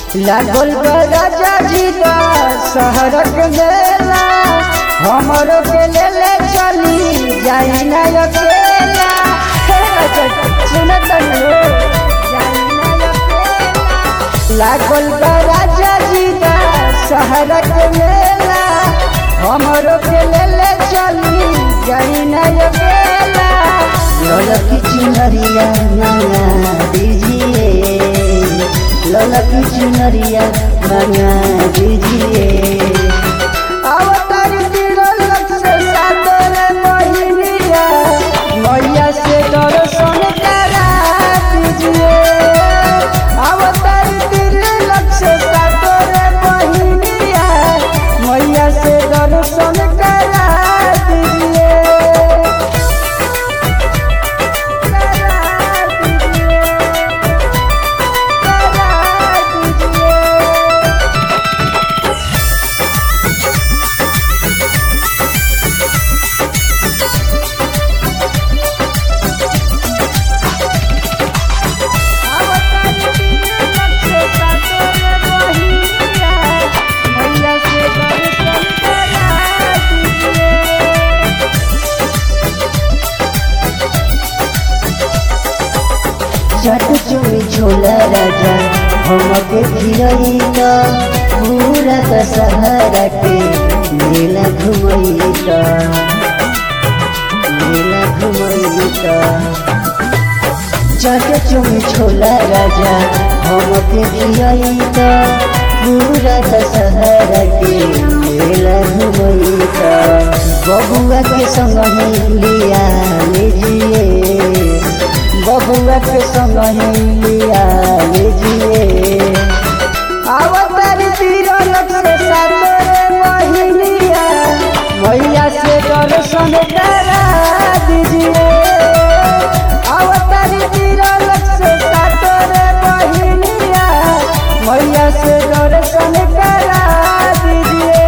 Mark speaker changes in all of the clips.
Speaker 1: लागल बा राजा जी का शहरक मेला हमरो के ले ले चली जाई ना अकेला हे राजा जी, सुनत हो जाई ना अकेला लागल बा राजा जी का शहरक मेला हमरो के ले ले चली जाई ना अकेला ललकी चुनरिया मंगा दीजिए ललकी चुनरिया मंगा दीजिए अवतार तिरलक से सादर मोहिनिया मैया से दर्शन करा दीजिए अवतार तिरलक से सादर मोहिनिया मैया से दर्शन करा दीजिए करा दीजिए करा दीजिए चट चुमी छोला राजा हमके खिलई त पूरा दशहरा के मेला घुमई त मेला घुमई त चट चुमी छोला राजा हमके खिलई त पूरा दशहरा के मेला घुमई त बबुआ के संग ही लिया लीजिए बबुआ के संग ही लिया लीजिए अवतार तिरलक से सातरे महिलिया मैया से दर्शन करा दीजिए अवतार तिरलक से सातरे महिलिया मैया से दर्शन करा दीजिए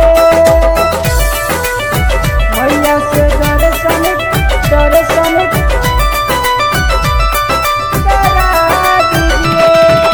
Speaker 1: मैया से दर्शन दर्शन करा दीजिए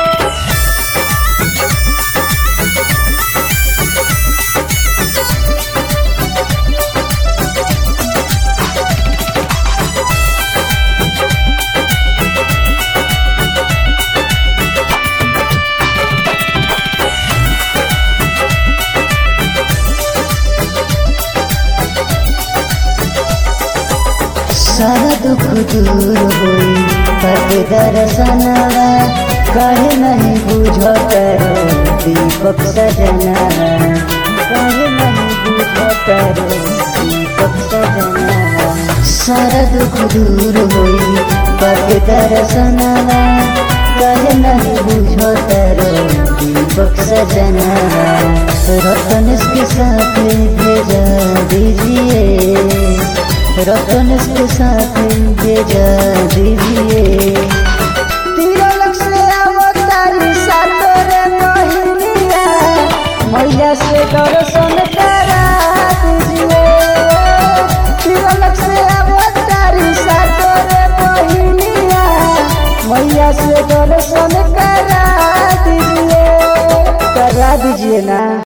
Speaker 1: सारा दुख दूर होई पद दर्शनवा कहे नहीं बुझ करो दीपक सजनवा कहे नहीं बुझ करो दीपक सजनवा सारा दुख दूर होई पद दर्शनवा कहे नहीं बुझ करो दीपक सजनवा रतन के साथ भेजा दीजिए रतन के साथ भेजा दीजिए तिरलक से अवतारी सातरे महिलिया मैया से दर्शन करा दीजिए तिरलक से अवतारी सातरे महिलिया मैया से दर्शन करा दीजिए करा दीजिए ना